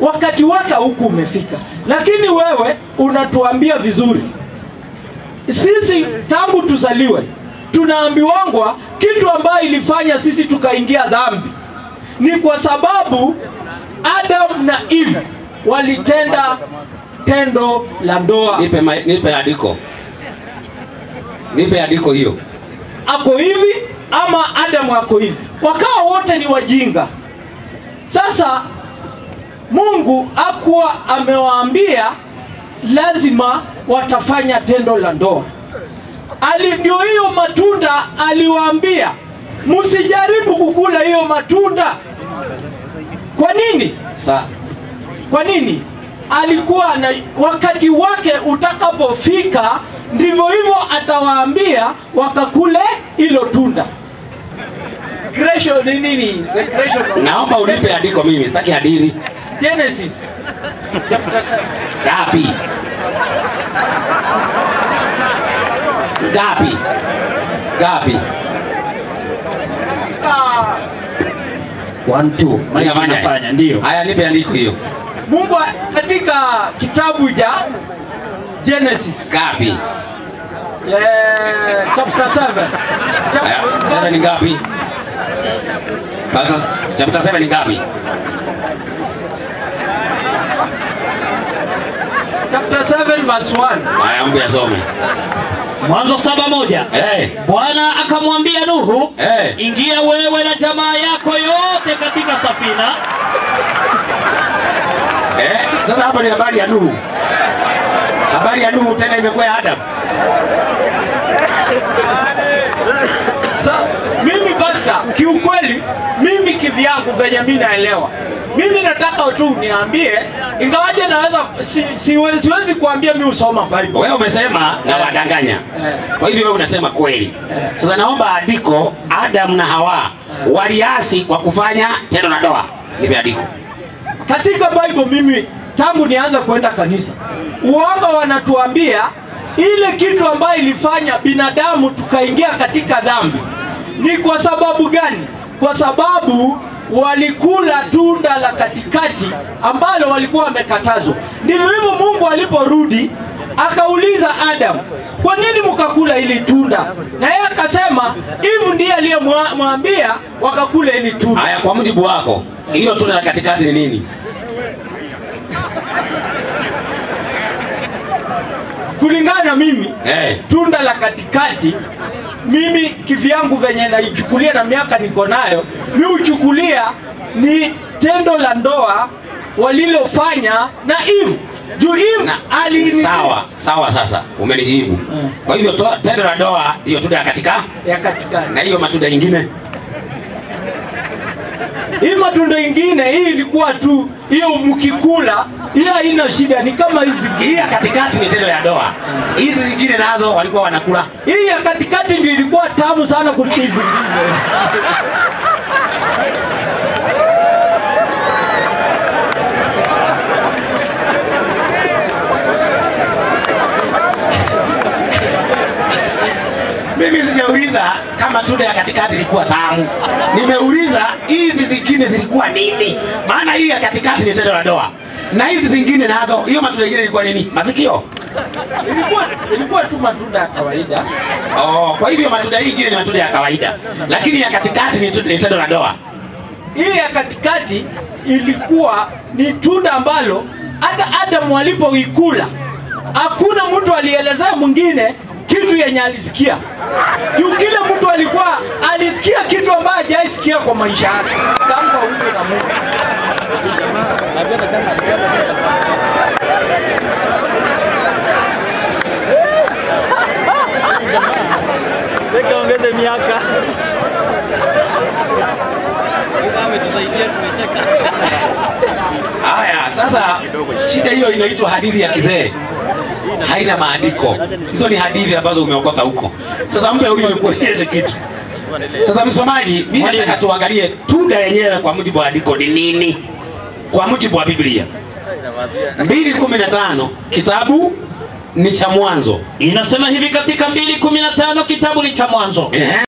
wakati wake huku umefika, lakini wewe unatuambia vizuri. Sisi tangu tuzaliwe tunaambiwangwa kitu ambayo ilifanya sisi tukaingia dhambi ni kwa sababu Adam na Eve walitenda tendo la ndoa. Nipe, ma- nipe andiko, nipe andiko hiyo. Ako hivi ama Adamu ako hivi, wakawa wote ni wajinga. Sasa Mungu akuwa amewaambia lazima watafanya tendo la ndoa. Ali- Ndio hiyo matunda aliwaambia msijaribu kukula hiyo matunda. Kwa nini? Sa, Kwa nini? Alikuwa na wakati wake utakapofika, ndivyo hivyo atawaambia wakakule hilo tunda. Creation ni nini? The creation of- naomba unipe andiko mimi, sitaki hadithi. Genesis chapter seven. Ngapi? Ngapi? Ngapi? Ah, One, two. Mike Unafanya? inafanya ndio. Haya, nipe andiko hiyo. Mungu a- katika kitabu cha Genesis Ngapi? yeah, chapter 7 Haya, seven ni ngapi? Sasa chapter 7 ni ngapi? chapter 7 verse 1 Haya, mbe asome. Mwanzo saba moja. Eh, Bwana akamwambia Nuhu, eh. ingia wewe na jamaa yako yote katika safina. Eh, sasa hapa ni habari ya Nuhu. Habari ya Nuhu tena imekuwa ya Adam. Sa, mimi pasta, kiukweli mimi kivyangu venye mi naelewa, mimi nataka tu niambie, ingawaje naweza si, siwe, siwezi kuambia mi usoma Bible. Wewe umesema na wadanganya. Eh. Kwa hivyo wewe unasema kweli. Sasa naomba andiko Adam na Hawa waliasi kwa kufanya tendo la ndoa. Nipe andiko. Katika Bible mimi tangu nianza kwenda kanisa, uongo wanatuambia ile kitu ambayo ilifanya binadamu tukaingia katika dhambi ni kwa sababu gani? Kwa sababu walikula tunda la katikati ambalo walikuwa wamekatazwa. Ndivyo hivyo Mungu aliporudi akauliza Adam, kwa nini mkakula hili tunda? Na yeye akasema hivi ndiye aliyemwambia wakakula hili tunda. Haya, kwa mujibu wako, hilo tunda la katikati ni nini? kulingana na mimi Eh. tunda la katikati mimi kivyangu venye naichukulia na miaka niko nayo mi huchukulia ni tendo la ndoa walilofanya na Eve juu Eve Na, ali sawa sawa, sasa umenijibu. Mm. Kwa hivyo to- tendo la ndoa ndiyo tunda ya katika, ya katikati na hiyo matunda ingine hii matunda ingine hii ilikuwa tu hiyo mkikula hiyo haina shida ni kama hizi hii ya katikati ni tendo ya ndoa. Hizi zingine nazo walikuwa wanakula. hii ya katikati ndio ilikuwa tamu sana kuliko hizi zingine Mimi sijauliza kama tunda ya katikati ilikuwa tamu, nimeuliza hizi zingine zilikuwa nini? Maana hii ya katikati ni tendo la ndoa, na hizi zingine nazo, hiyo matunda ingine ilikuwa nini? Masikio. ilikuwa ilikuwa tu matunda ya kawaida Oh, kwa hivyo matunda hii ingine ni matunda ya kawaida, lakini ya katikati ni tu- ni tendo la ndoa. hii ya katikati ilikuwa ni tunda ambalo hata Adamu alipoikula hakuna mtu alielezea mwingine kitu yenye alisikia. Juu kile mtu alikuwa alisikia kitu ambayo hajaisikia kwa maisha yake tangu aumbwe na Mungu. Ongeze miaka. Haya, sasa shida hiyo inaitwa hadithi ya kizee, haina maandiko. Hizo ni hadithi ambazo umeokota huko. Sasa mpe huyu nikuonyeshe kitu. Sasa msomaji, mimi nataka tuangalie tunda yenyewe kwa mujibu wa andiko ni nini, kwa mujibu wa Biblia. 2:15 kitabu ni cha Mwanzo. Inasema hivi katika 2:15 kitabu ni cha Mwanzo. Ehe.